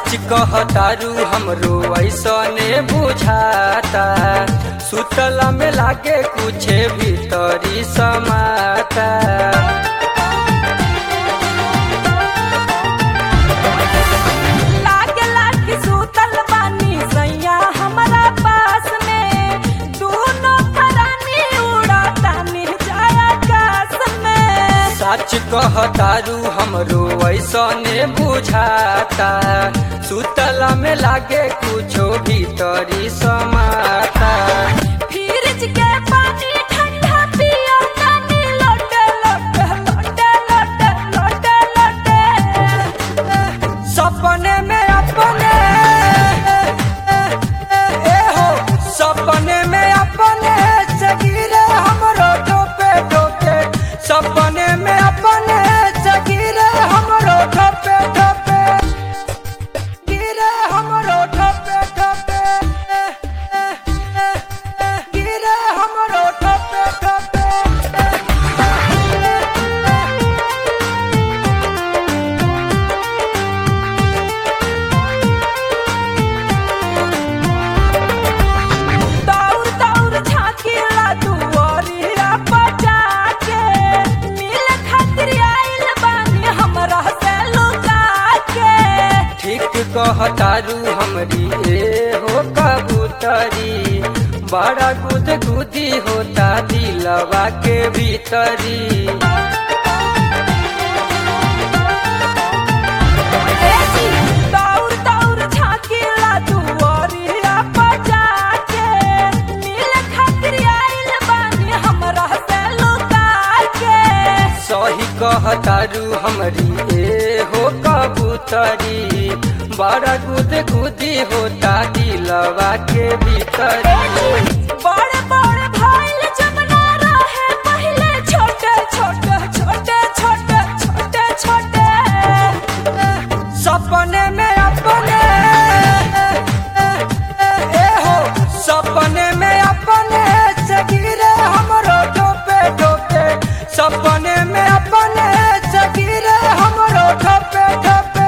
सच कहतारू हमरो ऐसने बुझाता सुतला में लागे कुछ भीतरी समाता लागे लागे सुतल बानी सैया हमरा पास में दोनों परानी उड़ाता निर्जय आकाश में सच कहतारू हमरो ऐसने बुझाता सुतला में लागे कुछो भीतरी समाता फ्रिज के पानी ठंडा पियो तानी लोटे लोटे लोटे लोटे लोटे लोटे सपने में अपने ए हो सपने में अपने जगीरे हमरो टोपे टोपे सपने में अपने जगीरे हमरो टोपे टोपे गिरे हमरो टोपे टोपे गिरे हमरो टोपे टोपे दौड़ दौड़ झाँकीला दुआरिया बजा के मिल खातिर आइल बानी हमरा से लुका के ठीक कहतारू हमरी ए हो कबूतरी बड़ा गुद गुदी होता दिलवा के भीतरी दौड़ दौड़ झाँकीला दुआरिया बजा के मिल खातिर आइल बानी हमरा से लुका के सही कहतारू हमरी ए हो कबूतरी बड़ा गुद गुदी होता दिलवा के भीतरी बड़े बड़े भाईल जमुना रहे पहले छोटे छोटे छोटे छोटे छोटे छोटे सपने में अपने ए हो सपने में अपने जगीरे हमरो टोपे टोपे सपने में अपने जगीरे हमरो टोपे टोपे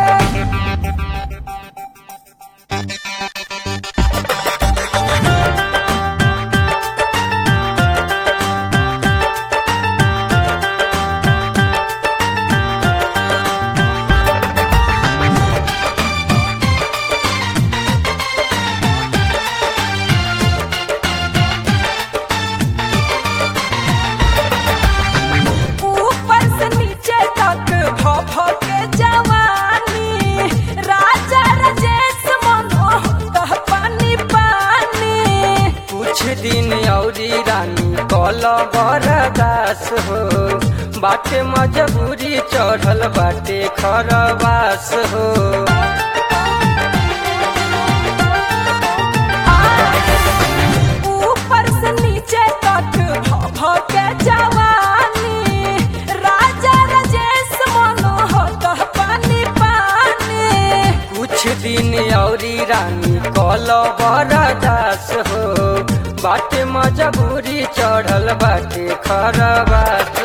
ऊपर से नीचे तक भ भ के जवानी राजा राजेश मनोहर पानी पानी कुछ दिन औरी रानी कल बरदास हो बाटे मजबूरी चढ़ल बाटे खरवास हो ऊपर से नीचे तक भ भ के जवानी राजा राजेश मनोहर पानी पानी कुछ दिन औरी रानी कल बरदास हो बाटे मजबूरी चढ़ल बाटे खरवास